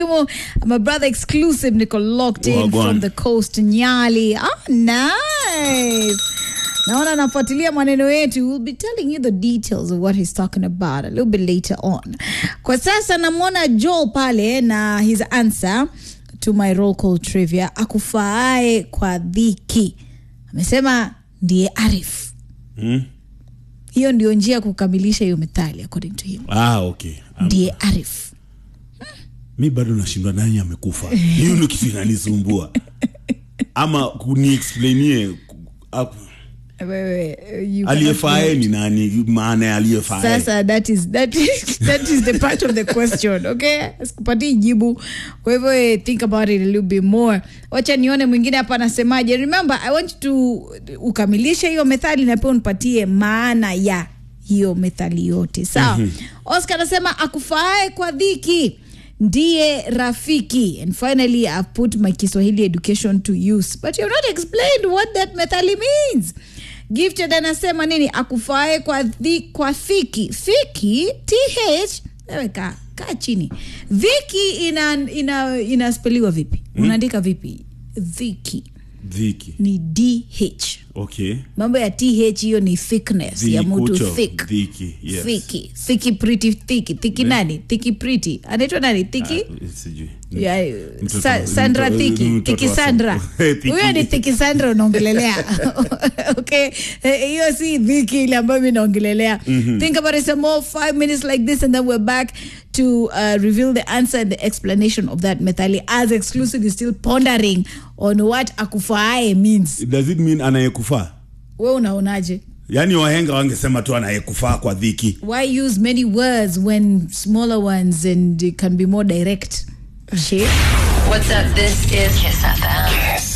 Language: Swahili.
My brother exclusive Nico locked in Wagwan. from the coast Nyali. Ah, nice. Naona nafuatilia maneno yetu. We'll be telling you the details of what he's talking about a little bit later on. Kwa sasa namwona Joel pale na his answer to my roll call trivia, akufaae kwa dhiki. Amesema ndiye Arif. Hmm? Hiyo ndio njia ya kukamilisha hiyo methali according to him. Ah, okay. Um, Ndiye Arif. mi bado nashindwa nani amekufa hiyo ndio kitu inanisumbua ama kuniexplainie ku- ap- Wewe, you aliyefae ni nani maana ya aliyefae sasa that is, that is, that is the part of the question okay sikupatii jibu kwa hivyo eh, think about it a little bit more wacha nione mwingine hapa anasemaje remember i want you to ukamilishe hiyo methali na pia unipatie maana ya hiyo methali yote sawa oscar anasema akufaae kwa dhiki ndiye rafiki and finally i've put my kiswahili education to use but you've not explained what that methali means gifted anasema nini akufaae kwa, dhi, kwa thiki thiki th ewe kaa kaa chini dhiki ina ina inaspeliwa vipi unaandika vipi dhiki dhiki ni dh okay mambo ya th hiyo ni thickness ya mtu Dhikucho, thick dhiki yes. thiki thiki pretty thiki thiki nani thiki pretty anaitwa nani thiki Ah, sijui Ya, Mtoto- Sa- Sandra mtoto- Thiki, mtoto Thiki wa Sandra. Sandra. Thiki. Huyo ni Thiki Sandra unaongelelea. okay, Eh, hiyo si dhiki ile ambayo mi naongelelea. Think about it some more, five minutes like this and then we're back to uh, reveal the answer and the explanation of that methali as exclusive is still pondering on what akufaae means. does it mean anayekufaa We unaonaje? yaani wahenga wangesema tu anayekufaa kwa dhiki Why use many words when smaller ones and it can be more direct? Shit. What's up? This is Kiss FM.